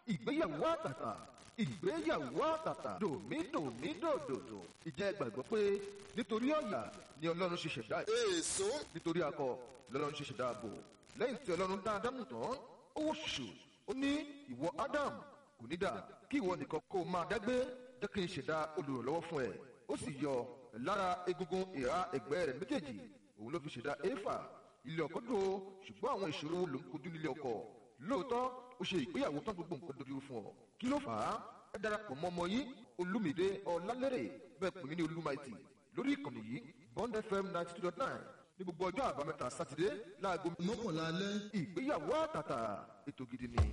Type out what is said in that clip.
ìgbéyàwó àtàtà ìgbéyàwó àtàtà dòmídòmídòdòdò ìjẹ́ gbàgbọ́ pé nítorí ọ̀yà ni ọlọ́run ṣe ṣẹ̀dá èso nítorí akọ lọ́lọ́run ṣe ṣẹ̀dá ààbò lẹ́yìn tí ọlọ́run dá ádámù tán ó wò ṣùṣù ó ní ìwọ ádámù kò ní dà kí ìwọ nìkan kó o máa dágbé jẹ́ kí n ṣẹ̀dá olùrànlọ́wọ́ fún ẹ ó sì yọ lára egungun ìhà ẹ̀gbẹ́ rẹ̀ méjèèjì òun ló fi ṣẹ̀dá éfà ilé ọkọ dùn ó ṣùgbọ́n àwọn ìṣòro ló ń kojú nílé ọkọ lóòótọ́ ó ṣe ìgbéyàwó tán gbogbo nǹkan dojú fún ọ kí ló fà á ẹ darapọ̀ mọ́ ọmọ yín olúmídé ọlálẹ́rẹ̀ bẹ́ẹ̀ pè mí ní olúmaìtì lórí ìkànnì yìí bond fm ninety two dot nine ní gbogbo ọjọ́ àbámẹ́ta sátidé láago mọ́kànlá alẹ́ ìgbéyàwó àtàtà ètò gidi ni.